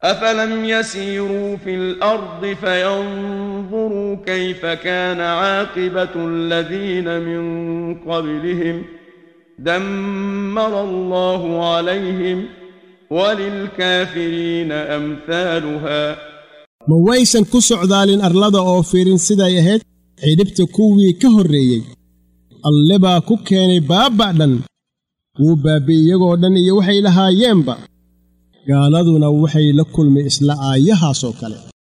أفلم يسيروا في الأرض فينظروا كيف كان عاقبة الذين من قبلهم دمر الله عليهم وللكافرين أمثالها ma waysan ku socdaalin arlada oo fiirin siday ahayd cidhibta kuwii ka horreeyey alle baa ku keenay baabba' dhan wuu baabbi'y iyagoo dhan iyo waxay lahaayeenba gaaladuna waxay la kulmay isla aayahaasoo kale